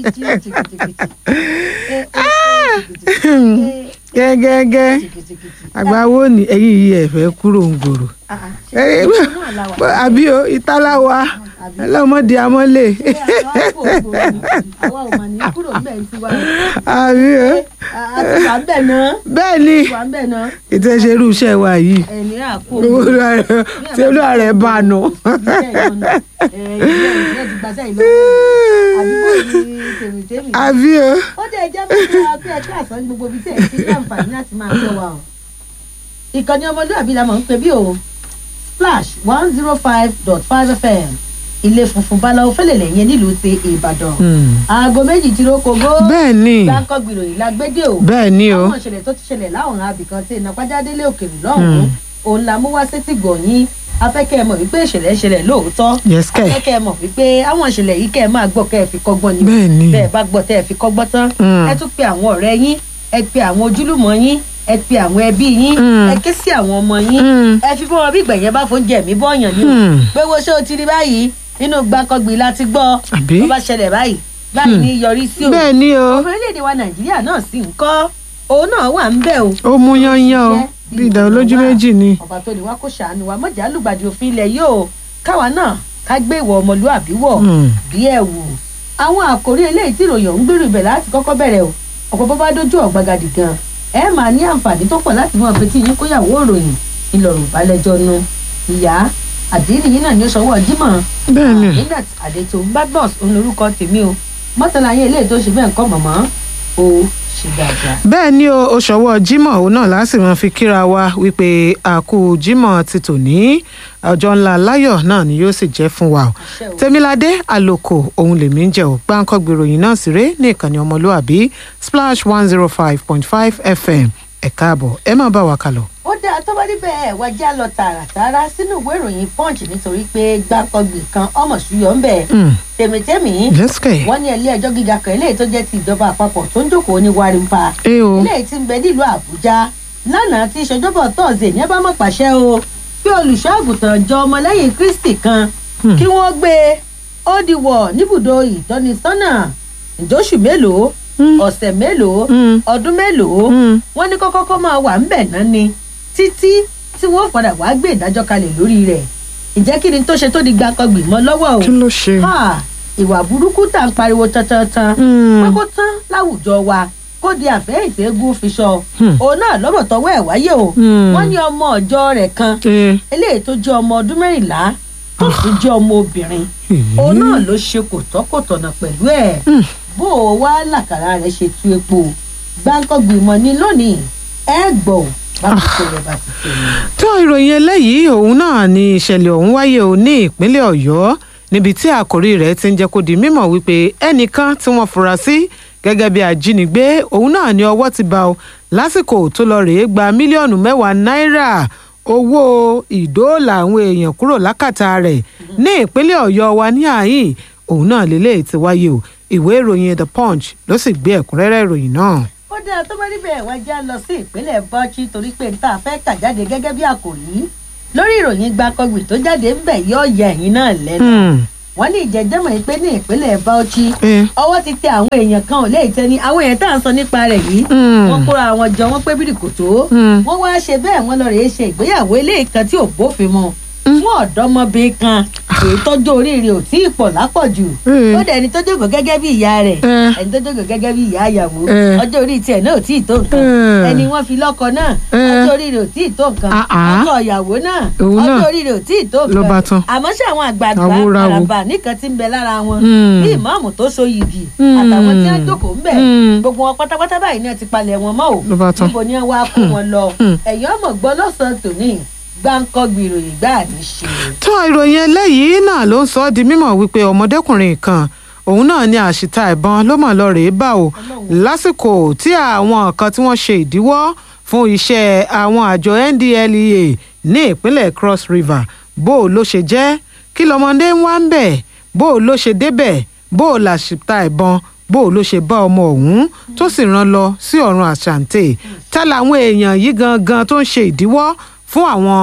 jí jìgìjìgìjì ẹ ẹ jìgìjìgì ẹ gẹ́gẹ́gẹ́ jìgìjìgì. àgbáwo ni ẹ̀yin yìí ẹ̀ fẹ́ kúrò ń gbòòrò Ah, ah, ṣé ìlú náà la wà? àbí o ìtàláwa Àbí? ọlọ́mọdé amọ́lé Ṣé àwa kò gbòòrò ni? àwa ò mà ní kúrò ńbẹ̀ ń tiwa àbí o a ti wà ńbẹ̀ náà bẹ́ẹ̀ ni wà ńbẹ̀ náà ìtẹ̀sẹ̀rú iṣẹ́ wa yìí ẹ̀ní àpò tí olúwa rẹ̀ bá a nù. àbí o ó dẹ̀ jẹ́ mẹ́ta pé ẹ̀ka àsán gbogbo ibi tẹ̀ sí ní àǹfààní láti máa gbọ́ wa o. ìkànnì ọmọlúwàbí la mọ̀ ń pè bí o splash one zero five dot five fm ilé funfun báláwo fẹ́lẹ̀lẹ̀ yẹn nílùú ti ìbàdàn. aago méjì tí ló kogó bẹ́ẹ̀ ni gbáǹkọ́ gbìròyìn la gbédè o. bẹ́ẹ̀ ni o àwọn ìṣẹ̀lẹ̀ tó ti ṣẹlẹ̀ láwọn abìkan tí ìnàpájádélé òkèèrè lọ́hùn-ún òun la mú wá sétí gbọ̀nyìn afẹ́kẹ́ ẹ mọ̀ wípé ìṣẹ̀lẹ̀ ṣẹlẹ̀ lóòótọ́ yes kẹ́ afẹ́kẹ́ ẹ mọ̀ wípé àwọn ìṣẹ̀lẹ̀ yìí kẹ́ ẹ máa gbọ́ kẹ́ ẹ fi kọ́gbọ́n ni bẹ́ẹ̀ ni bẹ́ẹ̀ bá gbọ́ tẹ́ ẹ fi kọ́gbọ́n tán Mm. ẹ tún pe àwọn ọ̀rẹ́ yín ẹ pe àwọn ojúlùmọ̀ yín ẹ pe àwọn ẹbí yín Mm. ẹ ké sí àwọn ọmọ yín Mm. ẹ fi fún wọn bí ìgbẹ̀yẹn bá fún jẹ̀mí bọ́ọ̀yàn ni o Mm. pé wo ṣé o ti rí báyìí nínú gbàkọ́gbì láti gbọ́ Àbí? tó bá ṣẹlẹ̀ báyìí báyìí ní yọrí sí o bẹ́ẹ̀ ni o ọmọ orílẹ̀-èdè wa nàìjíríà náà sì ń kọ́ òun náà wà ń bẹ̀ o ó mú yányán o Iṣẹ́ bí ìdá olójú méjì ni ọba tó ní wá kó ṣàánú wa mọ̀jà lùgbàdì òfin ilẹ̀ yìí o káwa náà ká gbé ìwọ ọmọlúàbí wọ̀ Mm. bí ẹ̀ wò àwọn àkòrí eléyìí tí ìròyìn ọ̀hún gbèrú ibẹ̀ láti kọ́kọ́ bẹ̀rẹ̀ o ọ̀pọ̀ bó bá dójú ọ̀gbagadì gan ẹ máa ní àǹfààní tó pọ̀ láti mọ àpótí yín kóyàwó ìròyìn ìlọ̀rùn ìbálẹ́jọ́ nu ìyá àdínì yín náà ní sọ́wọ́ jímọ̀ bẹ́ẹ̀ ni nígbà tí àdètò badmus òun lorúkọ tèmi o mọ́tàlá yín eléyìí tó ṣe bẹ́ẹ̀ ń kọ́ mọ̀mọ́ o ṣì dáadáa. bẹ́ẹ̀ ni o oṣòwò Jímọ̀ òun náà láti máa fi kíra wa wípé àkú Jímọ̀ ti tòní ọjọ́ ńlá láyọ̀ náà ni yóò sì jẹ́ fún wa o Àṣẹ o. tèmiládé àlòkò òun lèmi ń jẹ́ ò gbáǹkọ́ gbèròyìn náà sí ré ní ìkànnì ọmọlúàbí splash one zero five point five fm ẹ káàbọ̀ ẹ má bá wa kálọ. ó dáa tó bá níbẹ̀ ẹ̀ wá já lọ tààràtàrà sínú ìwé ìròyìn punch nítorí pé gbàkọgbì kan ọmọ ṣùyọ̀ ń bẹ̀ Mm. tèmítẹ́mì lẹ́sìkẹ̀ wọ́n ní ilé ẹjọ́ gíga kan eléyìí tó jẹ́ ti ìjọba àpapọ̀ tó ń jókòó ní warimpa ẹ o eléyìí ti ń bẹ nílùú àbújá lánàá tí ìṣèjọba tọ́ọ̀sì ní ẹ bá mọ̀ pàṣẹ o pé olùṣọ́ àgùntàn jọ ọmọlẹ́yìn kristi kan Hmm. kí wọ́n gbé e ó di wọ̀ níbùdó ìtọ́nisọ́nà ìjọ́sù mélòó Mm. ọ̀sẹ̀ mélòó Mm. ọdún mélòó Mm. wọ́n ní kọ́kọ́ kọ́ máa wà ńbẹ̀ náà ni títí tí wọ́n padà wàá gbé ìdájọ́ kalẹ̀ lórí rẹ̀ ìjẹ́ kí ni tó ṣe tó di gbàkọgbì mọ́ lọ́wọ́ o kí ló ṣe. Ha! ìwà burúkú tá à ń pariwo tantantan Mm. pé kó tán láwùjọ wa kó di àfẹ́yìntì eégún fi sọ Hmm. òun náà lọ́bọ̀ tọwọ́ ẹ̀ wáyé o Hmm. wọ́n ní ọmọ ọjọ́ rẹ̀ kan ẹ eléyìí tó jẹ́ ọmọ ọdún mẹ́rìnlá tó sì jẹ́ ọmọ obìnrin òun náà ló ṣe kòtọ́kòtọ̀nà pẹ̀lú ẹ̀ Hmm. bó o wá làkàrà rẹ̀ ṣe tú epo gbáǹkọ́gbìmọ̀ ní lónìí ẹ gbọ́ ò bá ti ṣe rẹ̀ bá ti ṣe ni. tó ìròyìn eléyìí òun náà ni ìṣẹ̀lẹ̀ ọ̀hún wáyé o ní ìpínlẹ̀ ọ̀yọ́ níbi tí àkòrí rẹ̀ ti ń jẹ́ kó di mímọ̀ wípé ẹnìkan tí wọ́n fura sí gẹ́gẹ́ bí ajínigbé òun náà ni ọwọ́ ti bá o lásìkò tó lọ rèé gba mílíọ̀nù mẹ́wàá náírà owó ìdóòlà àwọn èèyàn kúrò lákàtà rẹ̀ ní ìpínlẹ̀ ọ̀yọ́ wa ní àhín òun náà lélẹ́yìí ti wáyé o ìwé ìròyìn the punch ló sì gbé ẹ̀kúnrẹ́rẹ́ ìròyìn náà. ó dáa tó bá níbẹ̀ wá já lọ sí ìpínlẹ̀ bọ́chí torí pé níta fẹ́ kà jáde gẹ́gẹ́ bí àkòrí lórí ìròyìn gbàkọgbì tó jáde ń bẹ̀ yóò yẹ ẹ̀yìn náà lẹ́nu Hmm. wọ́n ní ìjẹ́jẹ́mọ̀ yìí pé ní ìpínlẹ̀ bọ́chí Eh. ọwọ́ ti tẹ àwọn èèyàn kan ò lè tẹ ní àwọn èèyàn tá à ń sọ nípa rẹ̀ yìí Hmm. wọ́n kóra àwọn jọ wọ́n pé bírí kò tó Hmm. wọ́n wá ṣe bẹ́ẹ̀ wọ́n lọ rèé ṣe ìgbéyàwó eléyìí kan tí ò bófin mu fún ọ̀dọ́mọbìnrin kan èyí tọ́jú oríire ò tí ì pọ̀ lápọ̀jù Eh. ó dẹ̀ ẹni tó jókòó gẹ́gẹ́ bí ìyá rẹ̀ Eh. ẹni tó jókòó gẹ́gẹ́ bí ìyá ìyàwó Eh. ọjọ́ orí tiẹ̀ náà ò tí ì tó nǹkan Eh. ẹni wọ́n fi lọ́kọ náà Eh. ọjọ́ orí rẹ̀ ò tí ì tó nǹkan Ah, ah. ọkọ ìyàwó náà Òun náà ọjọ́ orí rẹ̀ ò tí ì tó ló bá nǹkan tán. àmọ́ ṣé àwọn àgbààgbà Àwòràwò. àràbà nìkan ti ń bẹ lára wọn Hmm. bí ìmáàmù tó so yìgì Hmm. àtàwọn tí wọ́n jókòó ń bẹ̀ Hmm. gbogbo wọn pátápátá báyìí náà ti palẹ̀ wọn mọ́ ò Ló bá tán. níbo ni wọ́n wá kó wọn lọ Hmm. ẹ̀yìn ọmọ gbọ́ lọ́sàn-án tòní gbáǹkọ́ ìròyìn gbáà ní ṣe. tó ìròyìn eléyìí náà ló ń sọ ọ́ di mímọ̀ wípé ọmọdékùnrin kan òun náà ní àṣìta ìbọn ló mọ̀ lọ rèé bá o lásìkò tí àwọn kan tí wọ́n ṣe ìdíwọ́ fún iṣẹ́ àwọn àjọ NDLEA ní ìpínlẹ̀ Cross River bó o ló ṣe jẹ́ kí lọmọdé ń wá ń bẹ̀ bó o ló ṣe débẹ̀ bó o làṣìta ìbọn bó o ló ṣe bá ọmọ ọ̀hún tó sì rán lọ sí ọ̀run àṣàǹtẹ̀ tá làwọn èèyàn yìí gangan tó ń ṣe ìdíwọ́ fún àwọn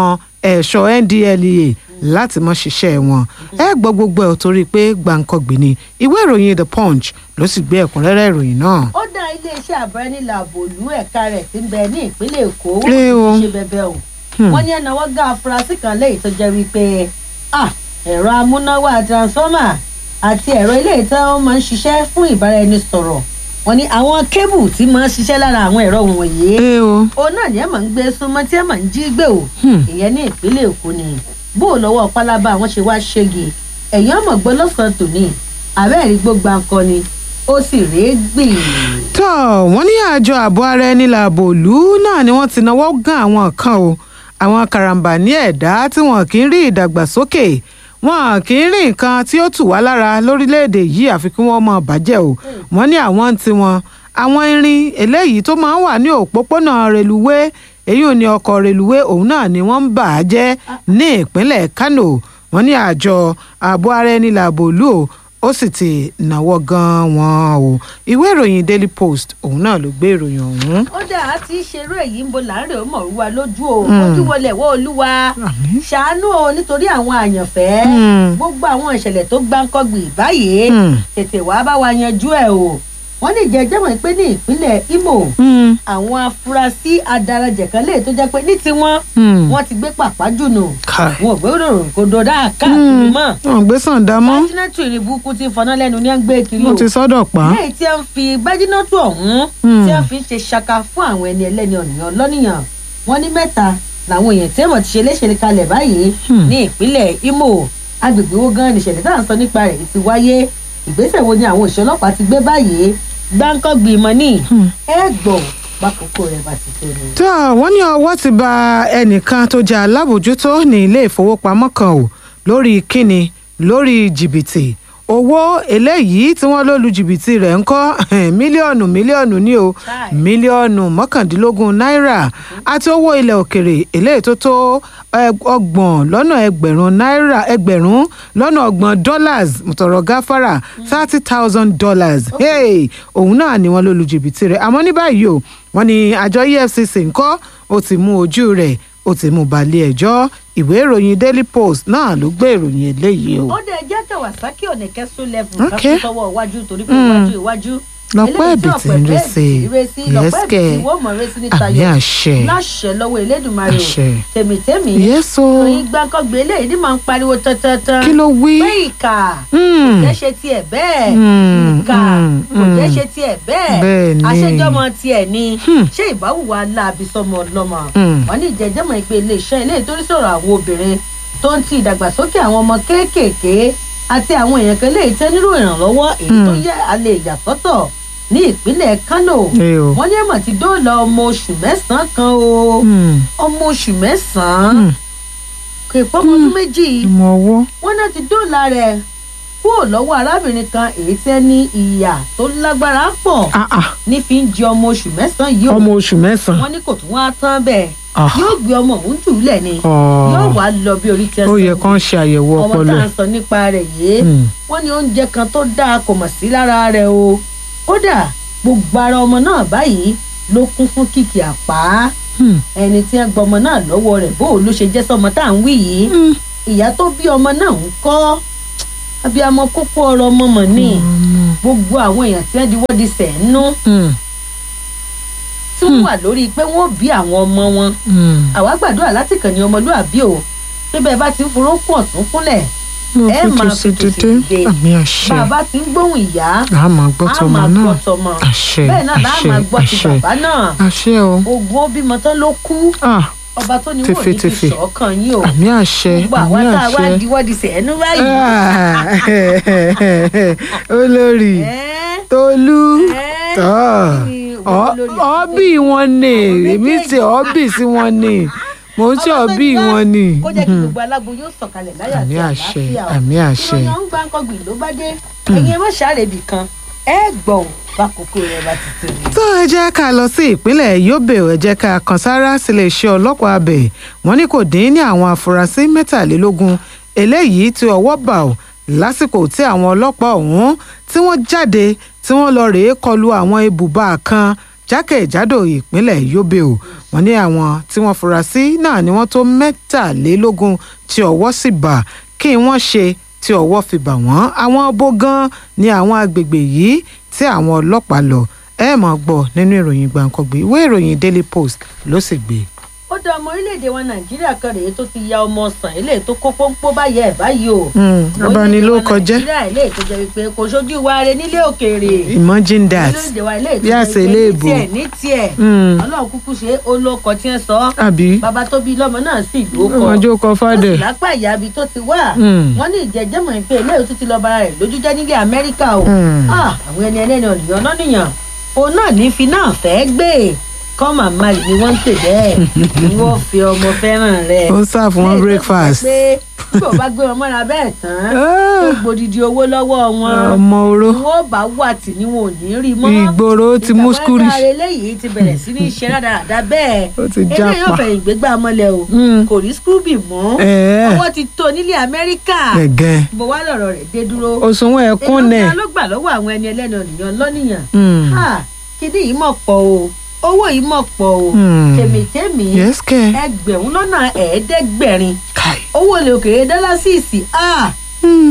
ẹ̀ṣọ́ ndlea láti mọ́ ṣiṣẹ́ wọn ẹ gbọ́ gbogbo ẹ̀ torí pé gbàǹkangbì ni ìwé ìròyìn the punch ló sì gbé ẹ̀kúnrẹ́rẹ́ ìròyìn náà. ó dá iléeṣẹ́ àbúrẹ́nìlà àbòlú ẹ̀ka rẹ̀ tí ń bẹ ní ìpínlẹ̀ èkó Lé o. wọ́n ti ṣe bẹbẹ o wọ́n ní ẹnáwó gá afurasí kan léyìí tó jẹ́ wípé ah, ẹ̀rọ amúnáwá transformer àti ẹ̀rọ ilé ìtàn ó máa ń ṣiṣẹ́ fún ìbáraẹnisọ̀rọ̀ wọ́n ní àwọn kébù tí máa ń ṣiṣẹ́ lára àwọn ẹ̀rọ wọ̀nyí ẹ o òun náà ni ẹ máa ń gbé súnmọ́ tí ẹ máa ń jí gbé o Hmm. ìyẹn ní ìpínlẹ̀ èkó ni bó o lọ́wọ́ pálábá àwọn ṣe wá ṣégi ẹ̀yìn ọmọ gbọ́ lọ́sàn-án tòní àbẹ́ẹ̀rí gbogbo akọ ni ó sì rèé gbìn. tó wọ́n ní àjọ ààbò ara ẹni làbò ìlú náà ni wọ́n ti náwó gan àwọn kan o àwọn karambà ní ẹ̀dá tí wọn kì í rí ìdàgbàsókè wọn kì í rí nǹkan tí ó tù wá lára lórílẹ̀‐èdè yìí àfi kí wọ́n máa bàjẹ́ o wọ́n ní àwọn ń tiwọn àwọn irin eléyìí tó máa ń wà ní òpópónà reluwé èyí ò ní ọkọ̀ reluwé òun náà ni wọ́n ń bà á jẹ́ ní ìpínlẹ̀ kano wọ́n ní àjọ ààbò ara ẹni làbò ìlú o ó sì ti náwó gan wọn o ìwé ìròyìn daily post òun náà ló gbé ìròyìn ọ̀hún. ó dà á ti ṣerú èyí ń bo láàrin ọmọ òruwa lójú o ojú wọlé wọ olúwa Àmín. ṣàánú o nítorí àwọn àyànfẹ́ Mm. gbogbo àwọn ìṣẹ̀lẹ̀ tó gbáǹkọ́gbì báyìí Mm. tètè wàá bá wa yanjú ẹ̀ o wọ́n ní jẹjẹ́ mọ̀ pé ní ìpínlẹ̀ imo Mm. àwọn afurasí adarajẹ̀ kan lè tó jẹ́ pé ní tiwọn Mm. wọ́n ti gbé pàpà jùnù Káì. wọn ò gbé ròrùn kò dòdà káàkiri mọ́ wọn gbé sàǹdà mọ́ bájínátù ìrìn burúkú ti fọná lẹ́nu ní à ń gbé kiri o wọn ti sọ́dọ̀ pa. lẹ́yìn tí wọ́n fi bájínátù ọ̀hún Hmm. tí wọ́n fi ń ṣe ṣaka fún àwọn ẹni ẹlẹ́ni ọ̀nìyàn lọ́nìyàn wọ́n ní mẹ́ta làwọn èèyàn tí wọ́n ti ṣe léṣe kalẹ̀ báyìí Hmm. ní ìpínlẹ̀ imo agbègbè wo gan nìṣẹ̀lẹ̀ tá à ń sọ nípa rẹ̀ ti wáyé ìgbésẹ̀ wo ni àwọn òṣìṣẹ́ ọlọ́pàá ti gbé báyìí gbáǹkọ́ gbìmọ̀ ní Hmm. ẹ gbọ́ bákòókò rẹ̀ bá ti tó ni. tó wọ́n ní ọwọ́ ti ba ẹnìkan tó jẹ́ alábòjútó ní ilé ìfowópamọ́ kan o lórí kíni lórí jìbìtì owó eléyìí tí wọ́n ló lu jìbìtì rẹ̀ ń kọ́ mílíọ̀nù mílíọ̀nù ní o Káì. mílíọ̀nù mọ́kàndínlógún náírà àti owó ilẹ̀ òkèrè eléyìí tó tó ẹ- ọgbọ̀n lọ́nà ẹgbẹ̀rún náírà ẹgbẹ̀rún lọ́nà ọgbọ̀n dollars mọ̀tọ̀rọ̀ gáfárà thirty thousand dollars hey, òun náà ni wọ́n ló lu jìbìtì rẹ̀ àmọ́ ní báyìí o wọ́n ní àjọ efcc ńkọ́ ó ti mú ojú rẹ̀ ó ti mú balẹ̀ ẹjọ́ ìwé ìròyìn daily post náà ló gbé ìròyìn eléyìí o. ó dẹ̀ jẹ́ kawasaki ọ̀nẹ́kẹ́sọ level Ok. kan tó sọ́wọ́ iwájú torí pé Mm. iwájú iwájú lọ́pọ̀ eléyìí tí ẹ̀bì tí ọ̀pọ̀ ń rí ẹ̀bì sí tí ń rí sí, lọ́pọ̀ ẹ̀bì yẹ́sìkẹ̀ tí wọ́n mọ̀ rí sí ní àmì tayọ̀ àṣẹ láṣẹ lọ́wọ́ elédùnmarè o àṣẹ tèmítèmí yẹ́sọ oyin gbàǹkọ́gbé eléyìí ní máa ń pariwo tantantan kí ló wí. pé ìkà Mm. jẹ́ ṣe tiẹ̀ bẹ́ẹ̀ Mm, ìkà mm, kò jẹ́ mm. ṣe tiẹ̀ bẹ́ẹ̀ Bẹ́ẹ̀ ni. àṣejọ́mọ tiẹ̀ ni Hmm. ṣé ìbáwùwà láabi sọmọ ọlọ́mọ Mm. wọ́n ní ìjẹ́jẹ́mọ̀ ìpè iléeṣẹ́ ilé ìtorí sọ̀rọ̀ àwọn obìnrin tó ń ti ìdàgbàsókè àwọn ọmọ kéékèèké àti àwọn èèyàn kan lè tẹ́ nílò ìrànlọ́wọ́ èyí tó Hmm. yẹ alẹ́ ìyàsọ́tọ̀ ní ìpínlẹ̀ kánò Ẹ o. wọ́n ní ẹ̀mọ̀ ti dóòlà ọmọ oṣù mẹ́sàn-án kan o Mm. ọmọ oṣù mẹ́sàn-án Mm. kò pọ́ ọmọ ọdún méjì ọmọ ọwọ́ wọ́n náà ti dóòlà rẹ̀ kúrò lọ́wọ́ arábìnrin kan èyí tẹ́ ní ìyà tó lágbára pọ̀ Ah, ah. ní fi ń jẹ ọmọ oṣù mẹ́sàn-án yìí o ọmọ oṣù mẹ́sàn-án. wọ́n ní kò tún wá tán bẹ́ẹ̀ Ah. yóò gbé ọmọ òun jù ú lẹ̀ ni Ọ̀. yóò wá lọ bí orí tẹ́ ó yẹ kán ṣe àyẹ̀wò ọmọ ọpọlọ tá à ẹ̀. ń sọ nípa rẹ̀ yìí Mm. wọ́n ní oúnjẹ kan tó dáa kò mọ̀ sí lára rẹ̀ o kódà gbogbo ara ọmọ náà báyìí ló kún fún kìkì àpá Mm. ẹni tí wọ́n gba ọmọ náà lọ́wọ́ rẹ̀ bó o ló ṣe jẹ́ sọmọ tá à ń wí yìí Mm. ìyá tó bí ọmọ náà ń kọ́ abiyamọ kókó ọ̀rọ̀ ọmọ mọ̀ ní Mm. gbogbo àwọn èèyàn tí wọ́n di wọ́n di sẹ̀ẹ́nú Mm. tí wọ́n wà lórí pé wọ́n bí àwọn ọmọ wọn Mm. àwa gbàdúrà láti kàn ní ọmọlúàbí o níbẹ̀ bá ti ń forókùn ọ̀tún kúnlẹ̀ mo ẹ fi máa tù sí fi tòsì dídé dìde. àmì àṣẹ bàbá ti ń gbóhùn ìyá a máa gbọ́ a tọmọ máa náà gbọ́ tọmọ àṣẹ bẹ́ẹ̀ náà láà àṣẹ máa gbọ́ ti àṣẹ bàbá náà àṣẹ o ogun ó bímọ tán ló kú Ah, ọba tó ní wò ní fi Tèfètèfè. ṣọ̀ọ́kàn yín o àmì àṣẹ gbogbo àmì àwa tá a wá àṣẹ diwọ́ di sẹ̀ẹ́nú báyìí. Ah, olórí Ẹ́, tolú ẹ́, tọ́ kí ni òun olórí ọ́bì wọn ni èmi ti ọ́bì sí wọn ni mò ń ṣe Ọba tó ọ́bì ní wá, wọn ni. kó jẹ́ kí gbogbo alágbo yóò sọ̀kalẹ̀ láyà àmì àti àṣẹ àlàáfíà o. àmì àṣẹ. ìròyìn ọ̀hún gbáǹkọ́gbì ló bá dé ẹ̀yin ẹ má ṣàrèbì kan ẹ gbọ̀n bákòókò rẹ̀ bá ti tó ni. tó ẹ jẹ́ ká lọ sí ìpínlẹ̀ yobe ẹ jẹ́ ká kan sára sílé iṣẹ́ ọlọ́pàá abẹ wọ́n ní kò dín ní àwọn afurasí mẹ́tàlélógún eléyìí tí ọwọ́ bà ó lásìkò tí àwọn ọlọ́pàá ọ̀hún tí wọ́n jáde tí wọ́n lọ rèé kọlu àwọn ibùba kan jákèjádò ìpínlẹ̀ yobe o wọ́n ní àwọn tí wọ́n fura sí náà ni wọ́n tó mẹ́tàlélógún tí ọwọ́ sì bà kí wọ́n ṣe tí ọwọ́ fi bà wọ́n àwọn bó gan ni àwọn agbègbè yìí tí àwọn ọlọ́pàá lọ ẹ máa gbọ́ nínú ìròyìn gbàǹkangbé ìwé ìròyìn daily post ló sì gbé. ó dá ọmọ orílẹ̀-èdè wa nàìjíríà kan rèé tó ti ya ọmọ sàn eléyìí tó kó pọ́npọ́ báyẹ̀ ẹ̀ báyìí o. abanilókọjẹ́ nàìjíríà eléyìí tó jẹ́ wípé kò sójú wa re nílé òkèèrè. imagine that orílẹ̀-èdè wa eléyìí bí tó àṣẹ jẹ́ ilé wípé ní ìbò. tiẹ̀ ní tiẹ̀ Mm. ọlọ́run kúkú ṣe é, ó lóko tí ń sọ àbí bàbá tó bí lọ́mọ náà sì lóko ọjọ́ kọ ó fàdé. sì lápá ìyábi tó ti wá Mm. wọ́n ní ìjẹ́jẹ́mọ̀ pé eléyìí tó ti lọ bara rẹ̀ lójú jẹ́ nílé amẹ́ríkà o Mm. Ah, àwọn ẹni ẹlẹ́ni ọ̀nìyàn lọ́nìyàn òun náà ní fi náà fẹ́ gbé come and marry ni wọ́n ń pè bẹ́ẹ̀ ni wọ́n fi ọmọ fẹ́ràn rẹ̀ ó ń sá fún wọn Léyìí tó breakfast. fi jẹ́ pé bí o bá gbé wọn mọ́ra bẹ́ẹ̀ tán Ah, tó gbòdìdì owó lọ́wọ́ wọn ọmọ oró ni wọ́n bá wà tí ni wọn ò ní rí mọ́ ìgboro ti mú skúrì. ìgbà wọn eléyìí ti bẹ̀rẹ̀ sí ní ṣe rádaràda bẹ́ẹ̀ Ó ti eléyìí jápa. ọ̀fẹ́ ìgbégbá mọ́lẹ̀ o Mm. kò rí skúbì mọ́ ẹ̀ẹ́ ọwọ́ ti tó nílé amẹ́ríkà gẹ̀gẹ́ bó wá lọ̀rọ̀ rẹ̀ dé dúró òṣùwọ̀n ẹ̀kún èèyàn nẹ̀. kan ló gbà lọ́wọ́ àwọn ẹni ẹlẹ́ni ọ̀nìyàn lọ́nìyàn Mm. Ha, kíní yìí mọ̀ pọ̀ o owó yìí mọ̀ pọ̀ o Hmm. tèmítèmí yes kẹ́. ẹgbẹ̀rún lọ́nà ẹ̀ẹ́dẹ́gbẹ̀rin kai. owó olè òkèèrè dọ́là síìsì ah, Mm.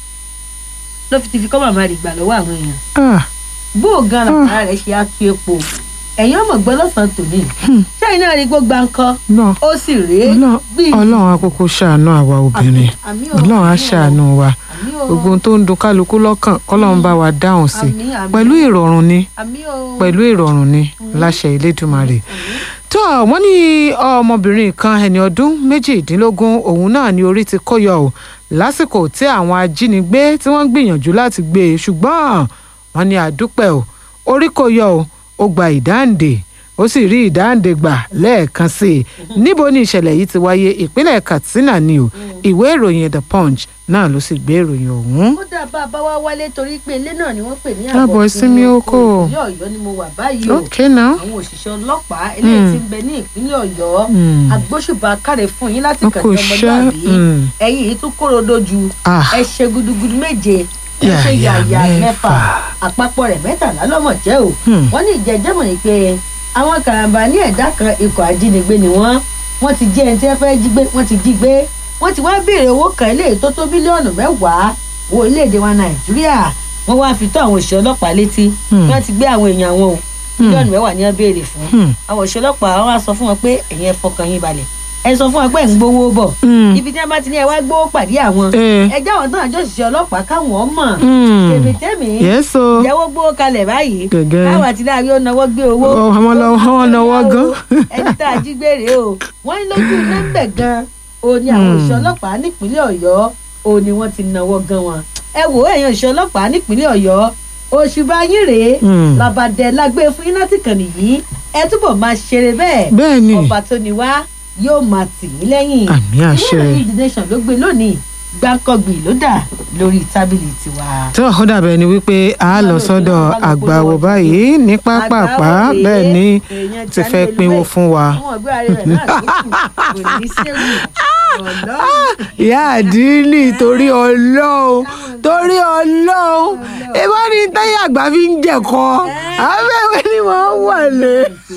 ló fi ti fi kọ́ màmá rẹ̀ gbà lọ́wọ́ àwọn èèyàn Ah, bó o gan làkàrà rẹ̀ ṣe á tu epo ẹ̀yin ọmọ gbọ́ lọ́sàn-án tòní ṣáà náà rí gbogbo nǹkan náà ó sì rèé Ọlọ́run- bíi ọlọ́run akókó ṣàánú àwa obìnrin àmì o, ọlọ́run á àmì o, ṣàánú wa àmì o, gbogbo ohun tó ń dun kálukú lọ́kàn kọ́lọ́run bá wa dáhùn sí àmì, àmì, pẹ̀lú ìrọ̀rùn ni àmì o, pẹ̀lú ìrọ̀rùn ni láṣẹ Elédùmarè. tó wọ́n ní ọmọbìnrin kan ẹni ọdún méjìdínlógún òun náà ní orí ti kó yọ ọ́ lásìkò tí àwọn ajínigbé tí wọ́n gbìyànjú láti gbé e ṣùgbọ́n wọ́n ní àdúpẹ́ o orí kó yọ ọ́ ó gba ìdáǹdè ó sì rí ìdáǹdè gbà lẹ́ẹ̀kan sí i níbo ni ìṣẹ̀lẹ̀ yìí ti wáyé ìpínlẹ̀ Katsina ni o ìwé ìròyìn The Punch náà ló sì gbé ìròyìn ọ̀hún. ó dà bá a bá wá wálé torí pé ilé náà ni wọ́n pè ní Àbọ̀ ìsinmi oko. ìpínlẹ̀ ọ̀yọ́ ni mo wà báyìí o okay now. àwọn òṣìṣẹ́ ọlọ́pàá eléyìí ti ń bẹ ní ìpínlẹ̀ ọ̀yọ́ Mm. agbóṣùbà káre fún yín láti Wọn kàn kò ní ṣẹ́, ọmọlúwàbí mm. ẹ̀yìn yìí tún kóró dojú Ah. ẹ ṣe gudugudu méje ẹ ṣe Yàyà yàyà mẹ́fà. mẹ́fà àpapọ̀ rẹ̀ mẹ́tàlá lọ́mọ̀ jẹ́ o Hmm. wọ́n ní ìjẹ́jẹ́mọ̀ yìí pé àwọn karambà ní ẹ̀dá kan ikọ̀ ajínigbé ni wọ́n wọ́n ti jí ẹni tí wọ́n fẹ́ jí gbé wọ́n ti jí gbé wọ́n ti wá béèrè owó kan eléyìí tó tó bílíọ̀nù mẹ́wàá wo orílẹ̀-èdè wa nàìjíríà wọ́n wá fi tó àwọn òṣìṣẹ́ ọlọ́pàá létí Hmm. wọ́n ti gbé àwọn èèyàn wọn o bílíọ̀nù mẹ́wàá ni wọ́n béèrè fún Hmm. àwọn òṣìṣẹ́ ọlọ́pàá wọ́n á sọ fún wọn pé ẹ̀yin ẹ fọkàn yín balẹ̀ ẹ sọ fún wọn pé ẹ̀ ń gbowó bọ̀ Hmm. ibi tí wọ́n bá ti ní ẹ wá gbowó pàdé àwọn Eh. ẹ jáwọn náà jọ òṣìṣẹ́ ọlọ́pàá káwọn mọ̀ Hmm. tèmítẹ́mì yes o. ìyàwó gbowó kalẹ̀ báyìí Gẹ́gẹ́. káwọn àti láàrin ó náwó gbé owó Ọ, àwọn lọ- àwọn náwó gan. ẹni tá a jí gbére o wọ́n ní lójú nẹ́ńbẹ̀ gan o ní àwọn Hmm. òṣìṣẹ́ ọlọ́pàá nípínlẹ̀ ọ̀yọ́ o ní wọ́n ti náwó gan wọn ẹ wò ó ẹ̀yin òṣìṣẹ́ ọlọ́pàá nípínlẹ̀ ọ̀yọ́ òṣùbà yín rèé Hmm. làbàdẹ lágbé fún iná tí kàn nìyí ẹ túbọ̀ máa ṣeré bẹ́ẹ̀ bẹ́ẹ̀ ni ọba tó ní wá yóò máa tì yín lẹ́yìn Àmì àṣẹ. ìwé ìròyìn the nation ló gbé lónìí gbáǹkọ́gbì ló dà lórí tábìlì tiwa. tó ó dàbẹ̀ ni wípé a lọ sọ́dọ̀ àgbàwò báyìí ní pápápá Àgbáwo rèé, bẹ́ẹ̀ ni èèyàn ti tí a fẹ́ ní pinwó olúwẹ̀. fún wa. àwọn ọgbẹ́ ààrẹ rẹ̀ náà ló kù kò ní séwu ọ̀lọ́. ìyá àdínní torí ọlọ́run torí ọlọ́run ìbá ní táyà àgbà fi ń jẹ̀kọ́ abẹ́wẹ́ ni wọ́n wà lé.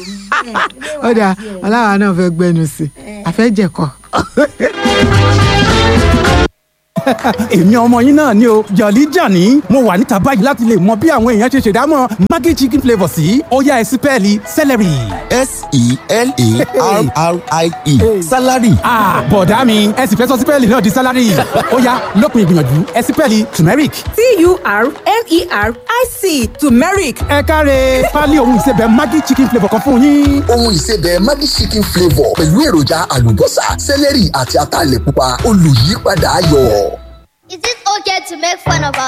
ọ̀dà aláwa náà fẹ́ gbẹnu sí i àfẹ́ jẹ̀kọ́. èmi ọmọ yín náà ni o jọ̀lí jàní mo wà níta báyìí láti lè mọ bí àwọn èèyàn ṣe ṣèdámọ̀ maggi chicken flavour sí ó yá ẹ sí pẹ́ẹ́lí celery. s-e-l-a-r-r-i-e salary ah bọ̀dá mi ẹ sì fẹ́ sọ sípẹ́ẹ̀lì náà di sálárì ó yá lópin ìgbìyànjú ẹ sí pẹ́ẹ́lì turmeric. T-U-R-M-E-R-I-C turmeric. ẹ káre pálí ohun ìsebẹ̀ maggi chicken flavour kan fún yín. ohun ìsebẹ̀ Maggi chicken flavour pẹ̀lú èròjà àlùbọ́sà sẹ́lẹ̀rì àti ataalẹ̀ pupa olùyípadà ayọ̀. Is it okay to make fun of our